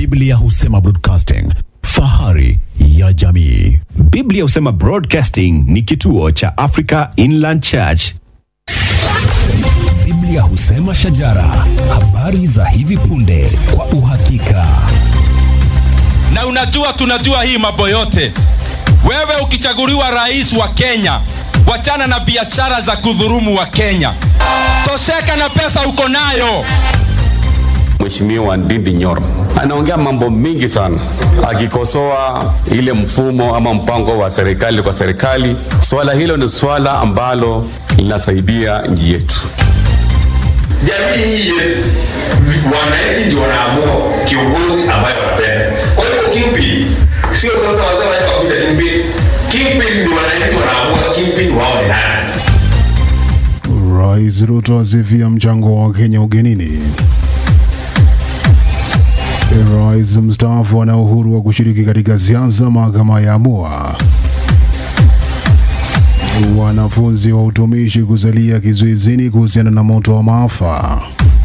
Biblia husema broadcasting, fahari ya jamii. Biblia husema Broadcasting ni kituo cha Africa Inland Church. Biblia husema shajara, habari za hivi punde kwa uhakika. na unajua tunajua hii mambo yote wewe ukichaguliwa rais wa kenya wachana na biashara za kudhurumu wa kenya tosheka na pesa uko nayo Mheshimiwa Ndindi Nyoro anaongea mambo mingi sana, akikosoa ile mfumo ama mpango wa serikali kwa serikali. Swala hilo ni swala ambalo linasaidia nchi yetu. jamii hii yetu, wananchi ndio wanaamua kiongozi ambaye wanapenda. Kwa hiyo kipi sio kwamba wazee wanaweza kuita kipi, kipi ndio wananchi wanaamua kipi wao ni nani. Rais Ruto asifia mchango wa Kenya ugenini. Rais mstaafu ana uhuru wa kushiriki katika siasa, mahakama ya amua. Wanafunzi wa utumishi kusalia kizuizini kuhusiana na moto wa maafa.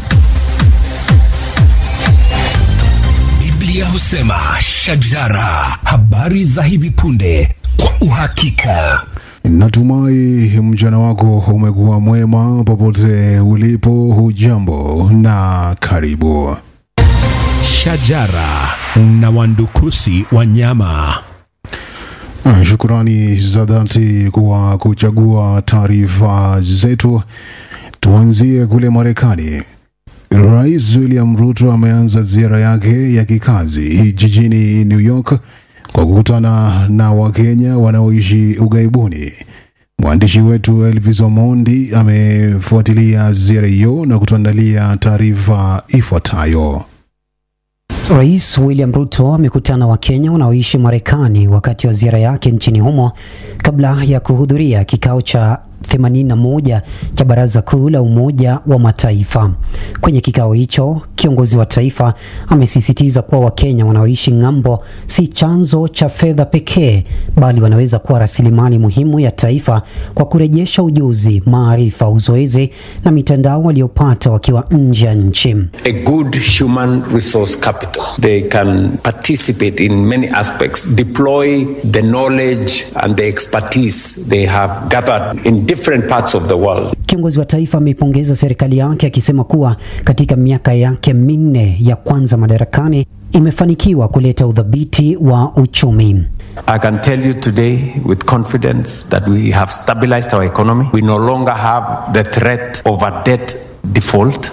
Biblia husema shajara, habari za hivi punde kwa uhakika. Natumai mchana wako umekuwa mwema popote ulipo. Hujambo na karibu. Shajara na wandukusi wa nyama. Ah, Shukrani za dhati kwa kuchagua taarifa zetu. Tuanzie kule Marekani. Rais William Ruto ameanza ziara yake ya kikazi jijini New York kwa kukutana na Wakenya wanaoishi ughaibuni. Mwandishi wetu Elvis Omondi amefuatilia ziara hiyo na kutuandalia taarifa ifuatayo. Rais William Ruto amekutana na Wakenya wanaoishi Marekani wakati wa ziara yake nchini humo kabla ya kuhudhuria kikao cha 81 cha Baraza Kuu la Umoja wa Mataifa. Kwenye kikao hicho, kiongozi wa taifa amesisitiza kuwa Wakenya wanaoishi ng'ambo si chanzo cha fedha pekee, bali wanaweza kuwa rasilimali muhimu ya taifa kwa kurejesha ujuzi, maarifa, uzoezi na mitandao waliopata wakiwa nje ya nchi. a good human resource capital. They can participate in many aspects, deploy the knowledge and the expertise they have gathered in different parts of the world. Kiongozi wa taifa ameipongeza serikali yake akisema kuwa katika miaka yake minne ya kwanza madarakani imefanikiwa kuleta udhabiti wa uchumi. I can tell you today with confidence that we have stabilized our economy. We no longer have the threat of a debt default.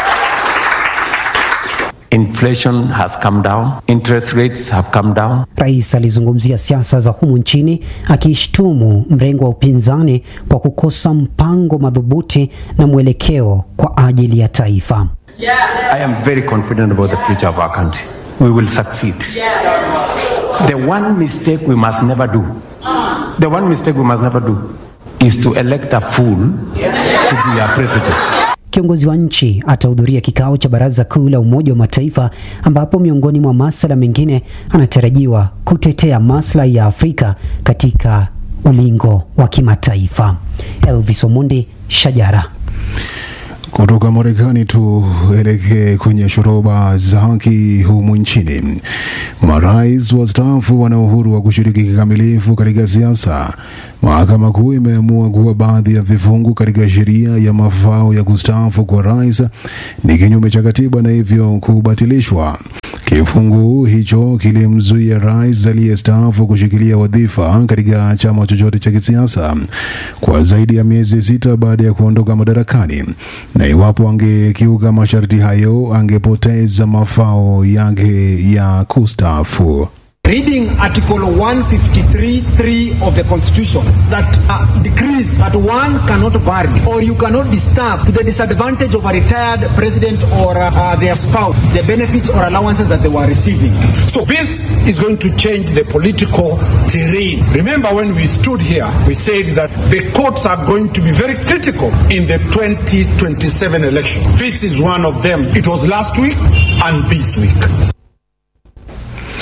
Inflation has come down, interest rates have come down. Rais alizungumzia siasa za humu nchini akishtumu mrengo wa upinzani kwa kukosa mpango madhubuti na mwelekeo kwa ajili ya taifa. I am very confident about the future of our country. We will succeed. The one mistake we must never do, the one mistake we must never do is to elect a fool to be our president. Kiongozi wa nchi atahudhuria kikao cha Baraza Kuu la Umoja wa Mataifa ambapo miongoni mwa masuala mengine anatarajiwa kutetea maslahi ya Afrika katika ulingo wa kimataifa. Elvis Omondi, Shajara. Kutoka Marekani tuelekee kwenye shoroba za haki humu nchini. Marais wastaafu wana uhuru wa kushiriki kikamilifu katika siasa. Mahakama Kuu imeamua kuwa baadhi ya vifungu katika sheria ya mafao ya kustaafu kwa rais ni kinyume cha katiba na hivyo kubatilishwa. Kifungu hicho kilimzuia rais aliyestaafu kushikilia wadhifa katika chama chochote cha kisiasa kwa zaidi ya miezi sita baada ya kuondoka madarakani, na iwapo angekiuka masharti hayo angepoteza mafao yake ya kustaafu. Reading Article 153.3 of the Constitution that uh, decrees that one cannot vary or you cannot disturb to the disadvantage of a retired president or uh, uh, their spouse the benefits or allowances that they were receiving. So this is going to change the political terrain. Remember when we stood here, we said that the courts are going to be very critical in the 2027 election. This is one of them. It was last week and this week.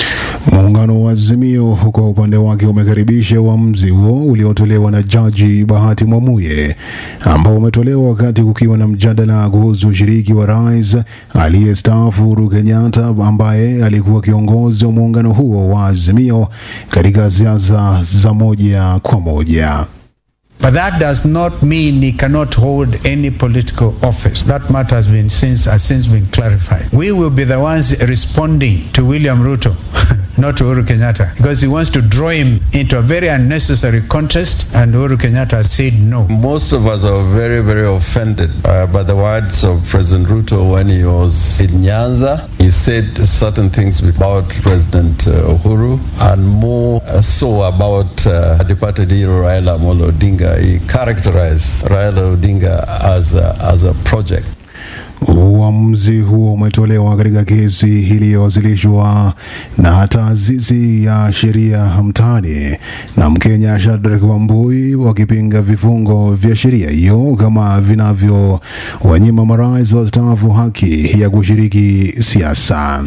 Muungano wa Azimio kwa upande wake umekaribisha uamuzi huo uliotolewa na Jaji Bahati Mwamuye ambao umetolewa wakati kukiwa na mjadala kuhusu ushiriki wa rais aliyestaafu Uhuru Kenyatta ambaye alikuwa kiongozi wa muungano huo wa Azimio katika siasa za moja kwa moja. But that does not mean he cannot hold any political office. That matter has been since has since been clarified. We will be the ones responding to William Ruto, not to Uhuru Kenyatta, because he wants to draw him into a very unnecessary contest, and Uhuru Kenyatta has said no. Most of us are very, very offended uh, by the words of President Ruto when he was in Nyanza. He said certain things about President uh, Uhuru and more uh, so about uh, departed hero Raila Amolo Odinga. He characterized Raila Odinga as a, as a project. Uamuzi huo umetolewa katika kesi iliyowasilishwa na taasisi ya sheria mtaani na Mkenya Shadrack Wambui wakipinga vifungo vya sheria hiyo kama vinavyowanyima marais wastaafu haki ya kushiriki siasa.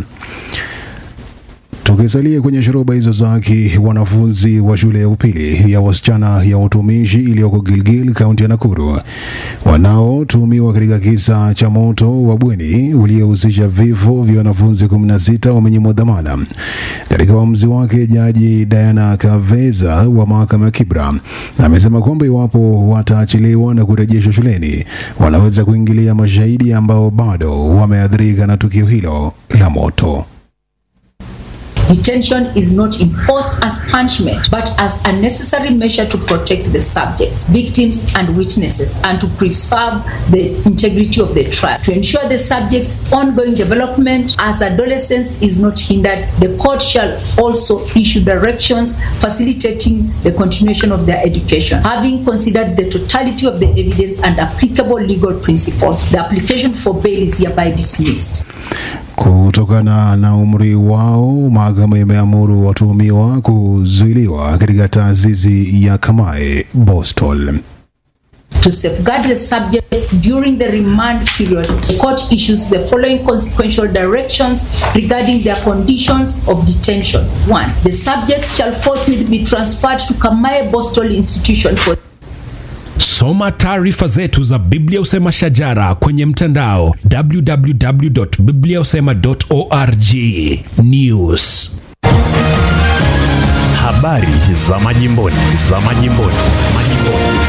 Tukisalia kwenye shoroba hizo za haki, wanafunzi wa shule ya upili ya wasichana ya utumishi iliyoko Gilgil, kaunti ya Nakuru, wanaotuhumiwa katika kisa cha moto wa bweni uliohusisha vifo vya wanafunzi 16 wamenyimwa dhamana. Katika uamuzi wake, jaji Diana Kaveza wa mahakama ya Kibra amesema kwamba iwapo wataachiliwa na kurejeshwa shuleni, wanaweza kuingilia mashahidi ambao bado wameathirika na tukio hilo la moto. Detention is not imposed as punishment, but as a necessary measure to protect the subjects, victims, and witnesses, and to preserve the integrity of the trial. To ensure the subject's ongoing development as adolescence is not hindered, the court shall also issue directions facilitating the continuation of their education. Having considered the totality of the evidence and applicable legal principles, the application for bail is hereby dismissed. Kutokana na umri wao, mahakama imeamuru watuhumiwa kuzuiliwa katika taasisi ya Kamae Boston. To safeguard the subjects during the remand period, the court issues the following consequential directions regarding their conditions of detention. One, the subjects shall forthwith be transferred to Kamae Boston Institution for Soma taarifa zetu za Biblia Usema Shajara kwenye mtandao www.bibliausema.org. News. Habari za majimboni, za majimboni, majimboni.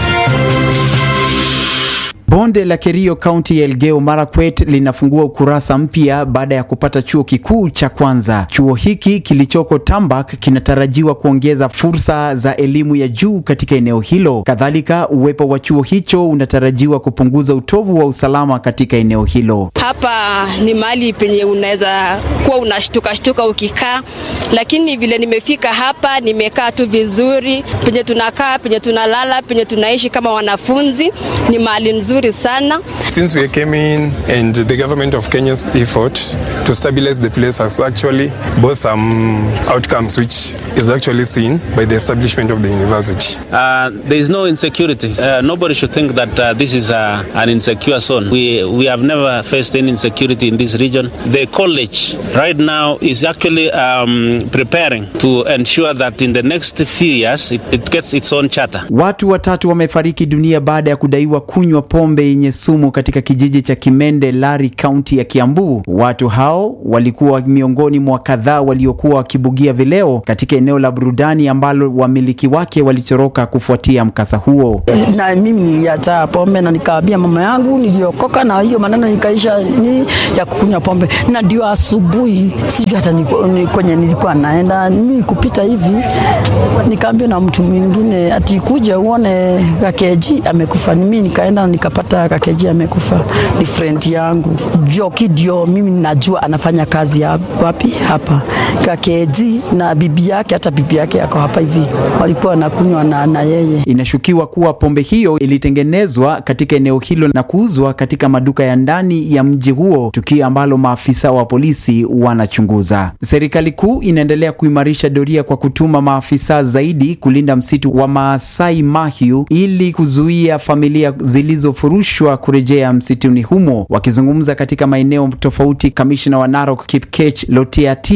Bonde la Kerio kaunti ya Elgeyo Marakwet linafungua ukurasa mpya baada ya kupata chuo kikuu cha kwanza. Chuo hiki kilichoko Tambak kinatarajiwa kuongeza fursa za elimu ya juu katika eneo hilo. Kadhalika, uwepo wa chuo hicho unatarajiwa kupunguza utovu wa usalama katika eneo hilo. Hapa ni mahali penye unaweza kuwa unashtuka shtuka ukikaa, lakini vile nimefika hapa nimekaa tu vizuri. Penye tunakaa, penye tunalala, penye tunaishi kama wanafunzi ni mahali nzuri sana. Since we came in and the government of Kenya's effort to stabilize the place has actually brought some outcomes which is actually seen by the establishment of the university. Uh, there is no insecurity. Uh, nobody should think that uh, this is uh, an insecure zone. We, we have never faced any insecurity in this region. The college right now is actually um, preparing to ensure that in the next few years it, it gets its own charter. Watu watatu wamefariki dunia baada ya kudaiwa kunywa pombe yenye sumu katika kijiji cha Kimende, Lari, kaunti ya Kiambu. Watu hao walikuwa miongoni mwa kadhaa waliokuwa wakibugia vileo katika eneo la burudani ambalo wamiliki wake walitoroka kufuatia mkasa huo. na mimi niliacha pombe na nikaambia mama yangu niliokoka na hiyo maneno nikaisha ni ya kukunywa pombe, na ndio asubuhi, sijui hata ni, ni kwenye nilikuwa naenda mimi kupita hivi, nikaambia na mtu mwingine ati kuja uone Kakeji amekufa. Mimi nikaenda nikapata Kakeji amekufa, ni friend yangu Joki, ndio mimi najua anafanya kazi ya wapi hapa Kakeji, na bibi yake, hata bibi yake ako hapa hivi, walikuwa wanakunywa na, na yeye Inashukiwa kuwa pombe hiyo ilitengenezwa katika eneo hilo na kuuzwa katika maduka ya ndani ya mji huo, tukio ambalo maafisa wa polisi wanachunguza. Serikali kuu inaendelea kuimarisha doria kwa kutuma maafisa zaidi kulinda msitu wa Maasai Mahiu ili kuzuia familia zilizofurushwa kurejea msituni humo. Wakizungumza katika maeneo tofauti, kamishna wa Narok Kipkech Lotiatia na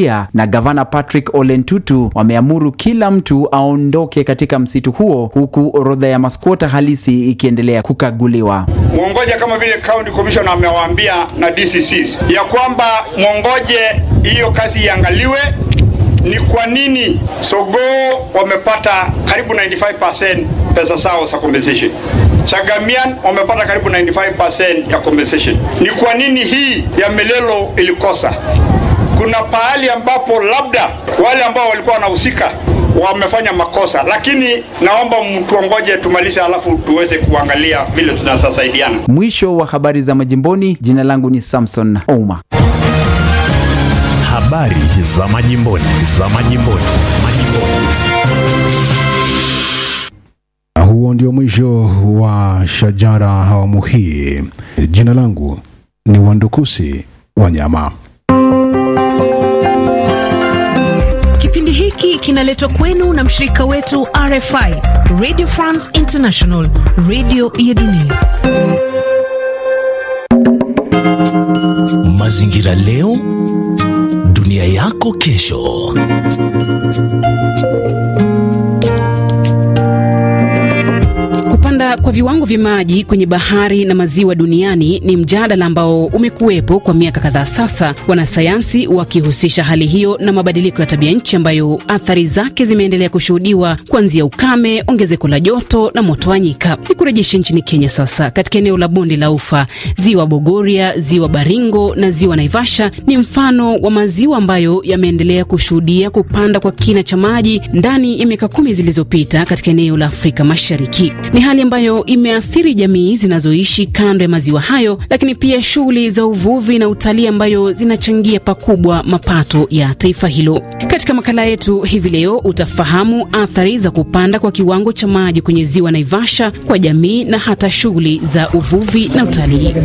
na gavana Patrick Ole Ntutu wameamuru kila mtu aondoke katika msitu huo, huku orodha ya maskwota halisi ikiendelea kukaguliwa. mwongoje kama vile county commissioner amewaambia na DCCs ya kwamba mwongoje hiyo kazi iangaliwe ni kwa nini Sogoo wamepata karibu 95% pesa zao za compensation. Chagamian wamepata karibu 95% ya compensation. Ni kwa nini hii ya Melelo ilikosa? Kuna pahali ambapo labda wale ambao walikuwa wanahusika wamefanya makosa, lakini naomba mtuongoje tumalize, alafu tuweze kuangalia vile tunasaidiana. Mwisho wa habari za majimboni. Jina langu ni Samson Ouma. Habari za majimboni, za majimboni, majimboni. Huo ndio mwisho wa Shajara awamu hii. Jina langu ni Wandukusi Wanyama. Kipindi hiki kinaletwa kwenu na mshirika wetu RFI, Radio France International, radio ya dunia. Mazingira leo, dunia yako kesho. Kupanda kwa viwango vya maji kwenye bahari na maziwa duniani ni mjadala ambao umekuwepo kwa miaka kadhaa sasa, wanasayansi wakihusisha hali hiyo na mabadiliko ya tabia nchi ambayo athari zake zimeendelea kushuhudiwa kuanzia ukame, ongezeko la joto na moto wa nyika. Ni kurejesha nchini Kenya sasa, katika eneo la bonde la Ufa, ziwa Bogoria, ziwa Baringo na ziwa Naivasha ni mfano wa maziwa ambayo yameendelea kushuhudia kupanda kwa kina cha maji ndani ya miaka kumi zilizopita katika eneo la Afrika Mashariki. Ni hali ambayo imeathiri jamii zinazoishi kando ya maziwa hayo, lakini pia shughuli za uvuvi na utalii ambayo zinachangia pakubwa mapato ya taifa hilo. Katika makala yetu hivi leo utafahamu athari za kupanda kwa kiwango cha maji kwenye ziwa Naivasha kwa jamii na hata shughuli za uvuvi na utalii.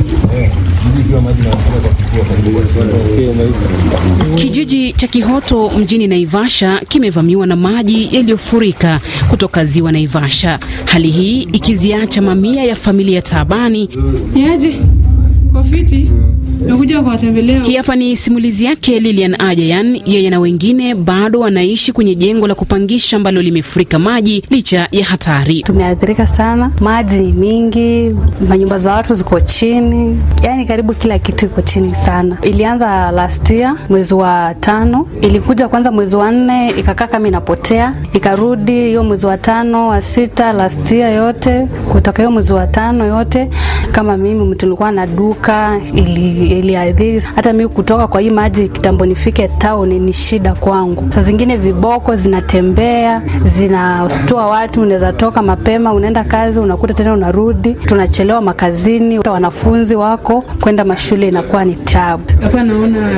Kijiji cha Kihoto mjini Naivasha kimevamiwa na maji yaliyofurika kutoka ziwa Naivasha, hali hii ikiziacha mamia ya familia taabani. Niaje? Kwa fiti? Nakuja kuwatembelea. Hii hapa ni simulizi yake Lilian Ajayan. Yeye na wengine bado wanaishi kwenye jengo la kupangisha ambalo limefurika maji licha ya hatari. Tumeathirika sana, maji ni mingi, manyumba za watu ziko chini, yaani karibu kila kitu iko chini sana. Ilianza last year mwezi wa tano, ilikuja kwanza mwezi wa nne, ikakaa kama inapotea, ikarudi hiyo mwezi wa tano, wa sita, last year yote, kutoka hiyo mwezi wa tano yote. Kama mimi mtu nilikuwa na duka ili iliadhiri hata mimi kutoka kwa hii maji kitambo nifike town ni shida kwangu. Saa zingine viboko zinatembea zinatoa watu, unaweza toka mapema unaenda kazi, unakuta tena unarudi, tunachelewa makazini, wanafunzi wako kwenda mashule inakuwa ni tabu. Hapa naona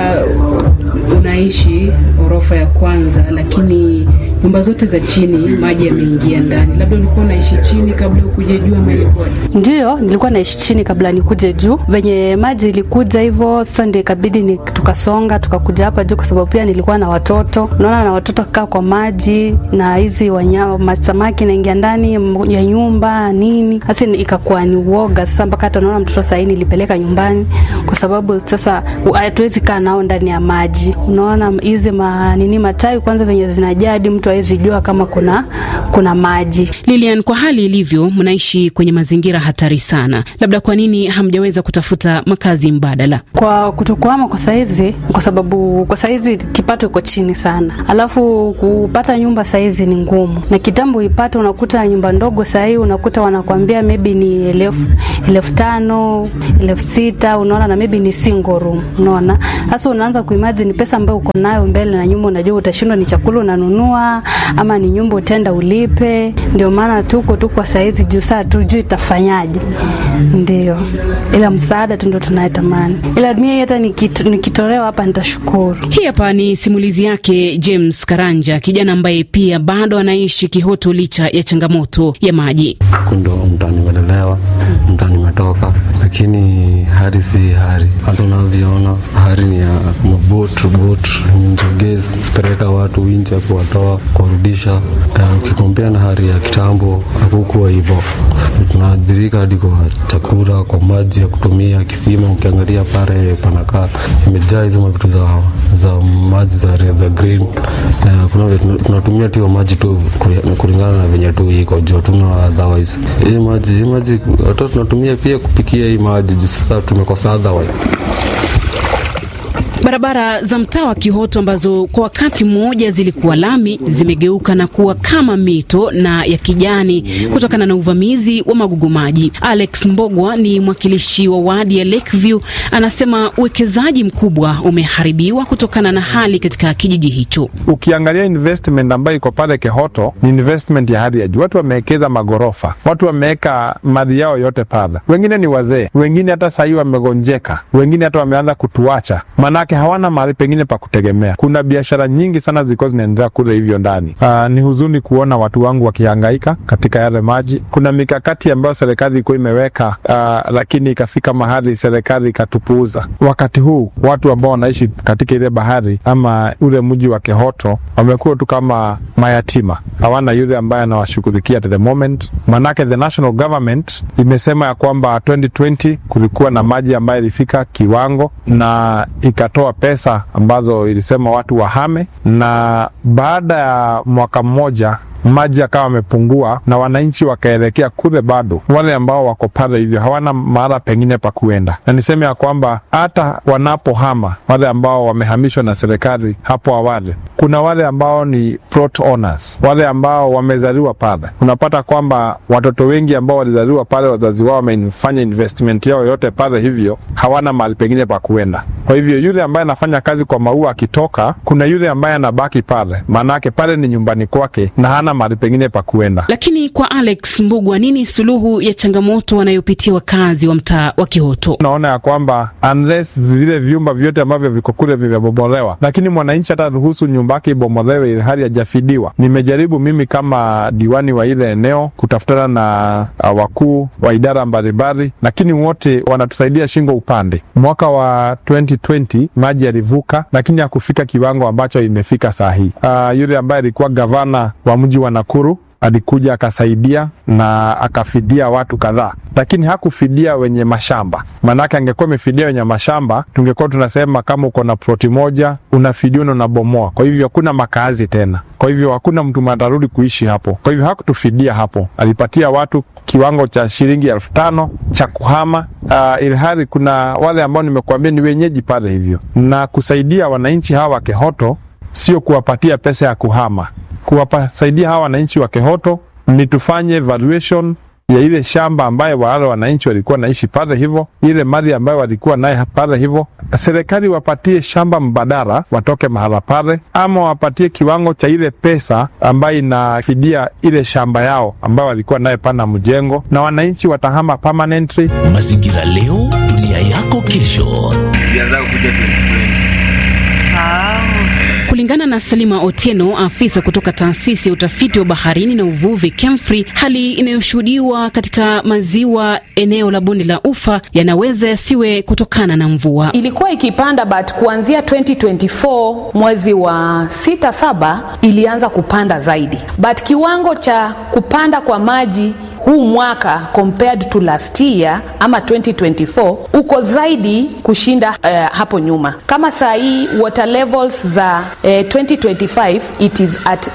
unaishi orofa ya kwanza, lakini nyumba zote za chini maji yameingia ndani. Labda ulikuwa unaishi chini kabla ukuje juu ama ilikuwaje? Ndio, nilikuwa naishi chini kabla nikuje juu. Venye maji ilikuja hivyo, sasa ndio ikabidi ni tukasonga tukakuja hapa juu, kwa sababu pia nilikuwa na watoto. Unaona, na watoto kaa kwa maji na hizi wanyama masamaki naingia ndani ya nyumba nini, sasa ikakuwa ni uoga sasa, mpaka hata unaona mtoto sahii nilipeleka nyumbani, kwa sababu sasa hatuwezi kaa nao ndani ya maji. Unaona hizi ma, nini matawi kwanza venye zinajaa hadi mtu hawezi jua kama kuna kuna maji. Lilian, kwa hali ilivyo, mnaishi kwenye mazingira hatari sana. Labda kwa nini hamjaweza kutafuta makazi mbadala? Kwa kutokuama kwa saizi, kwa sababu kwa saizi kipato iko chini sana, alafu kupata nyumba saizi ni ngumu, na kitambo ipate, unakuta nyumba ndogo sahii unakuta wanakwambia maybe ni elfu elfu tano elfu sita unaona, na maybe ni single room, unaona. Sasa unaanza kuimagine pesa ambayo uko nayo mbele na nyumba, unajua utashindwa, ni chakula unanunua ama ni nyumba utenda ulipe. Ndio maana tuko tu kwa saizi juu saa tujui itafanyaje, ndio ila msaada tu ndo tunayetamani, ila mimi hata nikit, nikitolewa hapa nitashukuru. Hii hapa ni simulizi yake James Karanja, kijana ambaye pia bado anaishi Kihoto licha ya changamoto ya maji. Ndo mtu amenyelelewa mtaa nimetoka, lakini hali si hali. Hata unavyoona hali ni ya mabot bot njogezi peleka watu nje kuwatoa kuwarudisha. Uh, ukikompea na hali ya kitambo hakukuwa hivyo. Tunaadhirika hadi kwa chakula, kwa maji ya kutumia kisima. Ukiangalia pale panakaa imejaa hizo mavitu za, za maji za, za green. Uh, kuna vile tuna- tunatumia tu hiyo maji tu kuli- kulingana na venye tu iko juu, tuna otherwise hii maji hii maji hata tunatumia pia kupikia hii maji juu sasa tumekosa otherwise. Barabara za mtaa wa Kihoto ambazo kwa wakati mmoja zilikuwa lami zimegeuka na kuwa kama mito na ya kijani kutokana na uvamizi wa magugu maji. Alex Mbogwa ni mwakilishi wa wadi ya Lakeview, anasema uwekezaji mkubwa umeharibiwa kutokana na hali katika kijiji hicho. Ukiangalia investment ambayo iko pale Kehoto ni investment ya hali ya juu. Watu wamewekeza magorofa, watu wameweka mali yao yote pale. Wengine ni wazee, wengine hata sahii wamegonjeka, wengine hata wameanza kutuacha, manake hawana mahali pengine pa kutegemea. Kuna biashara nyingi sana zilikuwa zinaendelea kule hivyo ndani. Aa, ni huzuni kuona watu wangu wakihangaika katika yale maji. Kuna mikakati ambayo serikali ilikuwa imeweka, aa, lakini ikafika mahali serikali ikatupuuza. Wakati huu watu ambao wanaishi katika ile bahari ama ule mji wa Kehoto wamekuwa tu kama mayatima, hawana yule ambaye anawashughulikia at the moment. Manake the national government imesema ya kwamba 2020 kulikuwa na maji ambayo ilifika kiwango na ikatoa pesa ambazo ilisema watu wahame, na baada ya mwaka mmoja maji yakawa yamepungua na wananchi wakaelekea kule, bado wale ambao wako pale hivyo hawana mahala pengine pa kuenda, na niseme ya kwamba hata wanapohama wale ambao wamehamishwa na serikali hapo awali, kuna wale ambao ni plot owners, wale ambao wamezaliwa pale. Unapata kwamba watoto wengi ambao walizaliwa pale, wazazi wao wamefanya investment yao yote pale, hivyo hawana mahali pengine pa kuenda. Kwa hivyo yule ambaye anafanya kazi kwa maua akitoka, kuna yule ambaye anabaki pale, maanake pale ni nyumbani kwake na hana mahali pengine pa kuenda. Lakini kwa Alex Mbugwa, nini suluhu ya changamoto wanayopitia wakazi wa mtaa wa Kihoto? Naona ya kwamba unless vile vyumba vyote ambavyo viko kule vimebomolewa, lakini mwananchi hata ruhusu nyumba yake ibomolewe ili hali hajafidiwa. Nimejaribu mimi kama diwani wa ile eneo kutafutana na uh, wakuu wa idara mbalimbali, lakini wote wanatusaidia shingo upande. Mwaka wa 2020 maji yalivuka, lakini hakufika kiwango ambacho imefika saa hii. Uh, yule ambaye alikuwa gavana wa mji wa Nakuru alikuja akasaidia na akafidia watu kadhaa, lakini hakufidia wenye mashamba. Maanake angekuwa amefidia wenye mashamba, tungekuwa tunasema kama uko na ploti moja unafidia na unabomoa, kwa hivyo hakuna makazi tena, kwa hivyo hakuna mtu atarudi kuishi hapo. Kwa hivyo hakutufidia hapo, alipatia watu kiwango cha shilingi elfu tano cha kuhama. Uh, ilhali kuna wale ambao nimekuambia ni wenyeji pale, hivyo na kusaidia wananchi hawa wa Kehoto sio kuwapatia pesa ya kuhama kuwasaidia hawa wananchi wa Kehoto ni tufanye valuation ya ile shamba ambayo wale wananchi walikuwa naishi pale hivyo, ile mali ambayo walikuwa naye pale hivyo, serikali wapatie shamba mbadala, watoke mahala pale, ama wapatie kiwango cha ile pesa ambayo inafidia ile shamba yao ambayo walikuwa naye pana mjengo, na wananchi watahama permanently. Mazingira leo, dunia yako kesho. Kulingana na Salima Otieno, afisa kutoka taasisi ya utafiti wa baharini na uvuvi KEMFRI, hali inayoshuhudiwa katika maziwa eneo la bonde la Ufa yanaweza yasiwe kutokana na mvua. ilikuwa ikipanda but kuanzia 2024 mwezi wa sita saba ilianza kupanda zaidi but kiwango cha kupanda kwa maji huu mwaka compared to last year ama 2024 uko zaidi kushinda uh, hapo nyuma kama saa hii water levels za uh, 2025 it is at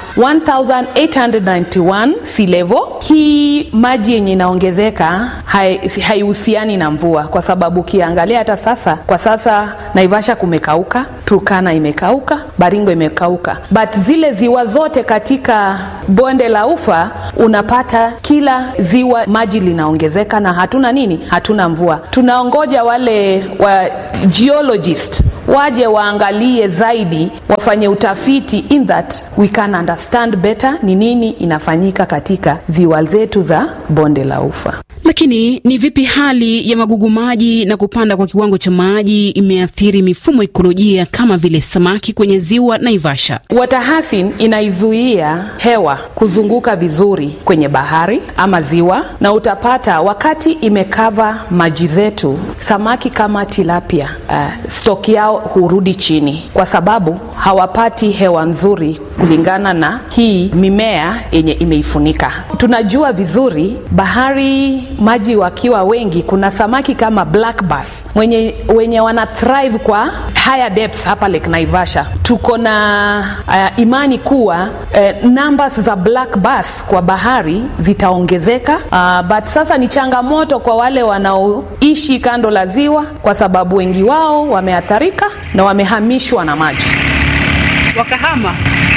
1891 sea level hii maji yenye inaongezeka hai- haihusiani na mvua kwa sababu ukiangalia hata sasa kwa sasa naivasha kumekauka turkana imekauka baringo imekauka but zile ziwa zote katika bonde la ufa unapata kila ziwa maji linaongezeka na hatuna nini hatuna mvua tunaongoja wale wa geologist waje waangalie zaidi wafanye utafiti in that we can understand better ni nini inafanyika katika ziwa zetu za bonde la ufa Lakini Lakini ni vipi hali ya magugu maji na kupanda kwa kiwango cha maji imeathiri mifumo ekolojia kama vile samaki kwenye ziwa Naivasha? Watahasin inaizuia hewa kuzunguka vizuri kwenye bahari ama ziwa, na utapata wakati imekava maji zetu, samaki kama tilapia uh, stoki yao hurudi chini kwa sababu hawapati hewa nzuri kulingana na hii mimea yenye imeifunika. Tunajua vizuri bahari, maji wakiwa wengi, kuna samaki kama black bass mwenye, wenye wana thrive kwa higher depths hapa Lake Naivasha. Tuko na uh, imani kuwa uh, numbers za black bass kwa bahari zitaongezeka, uh, but sasa ni changamoto kwa wale wanaoishi kando la ziwa, kwa sababu wengi wao wameathirika na wamehamishwa na maji wakahama.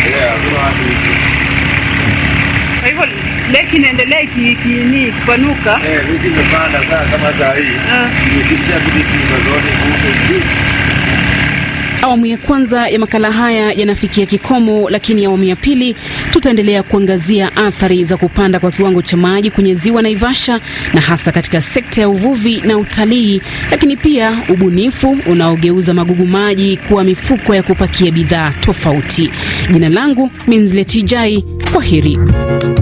Kwa hivyo leki inaendelea ikini kupanuka. Eh, wiki imepanda saa kama saa hii. Imefikia vile nyumba zote huko juu. Awamu ya kwanza ya makala haya yanafikia kikomo, lakini awamu ya pili tutaendelea kuangazia athari za kupanda kwa kiwango cha maji kwenye ziwa Naivasha na hasa katika sekta ya uvuvi na utalii, lakini pia ubunifu unaogeuza magugu maji kuwa mifuko ya kupakia bidhaa tofauti. Jina langu Minzleti Jai, kwa heri.